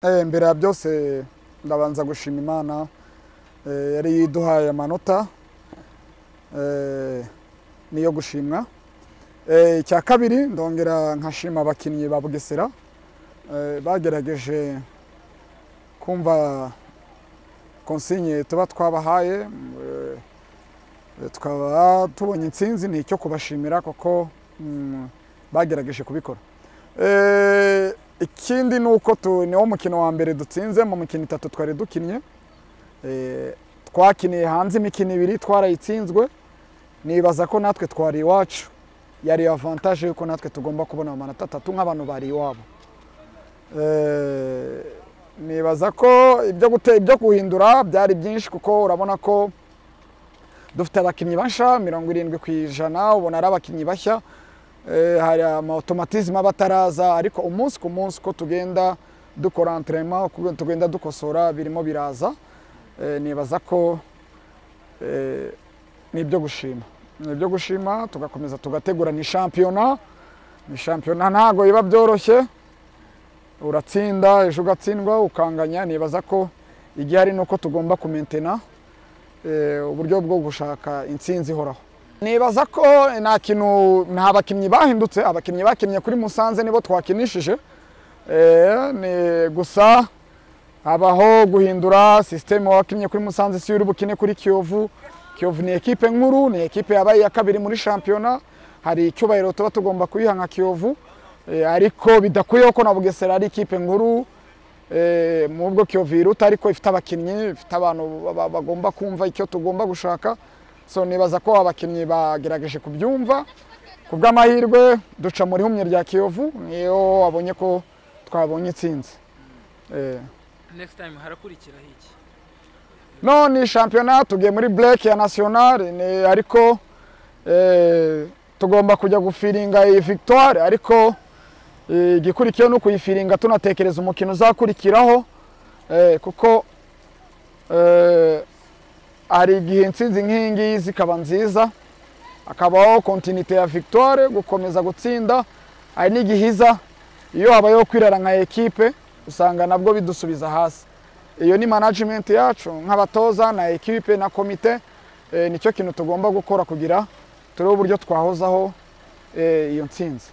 Eh, mbere ya byose ndabanza gushima imana eh, yari yiduhaye amanota eh, niyo gushimwa Eh, icya kabiri ndongera nkashima abakinnyi ba bugesera eh, bagerageje kumva konsigne tuba twabahaye eh, tukaba tubonye intsinzi ni icyo kubashimira kuko mm, bagerageje kubikora Eh, ikindi ni uko tu- niwo mukino wa mbere dutsinze mu mikino itatu twari dukinnye Eh, twakiniye hanze imikino ibiri twarayitsinzwe nibaza ko natwe twari iwacu yari avantage yuko natwe tugomba kubona amanota atatu nk'abantu bari iwabo Eh, nibaza ko ibyo gute ibyo guhindura byari byinshi kuko urabona ko dufite abakinnyi bashya mirongo irindwi ku ijana ubona ari abakinnyi bashya Eh, hari amautomatizme aba ataraza ariko umunsi ku munsi uko tugenda dukora entraînement uko tugenda dukosora birimo biraza Eh, nibaza ko eh, ni ibyo gushima ni ibyo gushima tugakomeza tugategura ni shampiyona ni shampiyona ntabwo iba byoroshye uratsinda ejo ugatsindwa ukanganya nibaza ko igihari ni uko tugomba kumentena eh, uburyo bwo gushaka intsinzi ihoraho nibaza ko nta kintu nta bakinnyi bahindutse abakinnyi bakinnye kuri musanze nibo twakinishije Eh, ni gusa habaho guhindura sisiteme wakinnye kuri musanze si uri bukine kuri kiyovu kiyovu ni ekipe nkuru ni ekipe yabaye iya kabiri muri shampiyona hari icyubahiro tuba tugomba kuyiha nka kiyovu Eh, ariko bidakwiyeho ko na bugesera ari ikipe nkuru Eh, mu bwo kiyovu yiruta ariko ifite abakinnyi ifite abantu ba- ba- bagomba kumva icyo tugomba gushaka so nibaza ko abakinnyi bagerageje kubyumva ku bw'amahirwe duca muri humye rya kiyovu niyo wabonye ko twabonye intsinzi Eh, next time harakurikiraho iki none shampiyona tugiye muri bureke ya nasiyonari ni- ariko eh, tugomba kujya gufiringa iyi victoire ariko eh, igikurikiyeho ni ukuyifiringa tunatekereza umukino uzakurikiraho eh, kuko eh, hari igihe intsinzi nk'iyi ngiyi zikaba nziza hakabaho kontinite ya victoire gukomeza gutsinda hari n'igihe iza iyo habayeho kwirara nka ekipe usanga nabwo bidusubiza hasi iyo ni management yacu nk'abatoza na ekipe na komite eh, nicyo kintu tugomba gukora kugira turebe uburyo twahozaho eh, iyo ntsinzi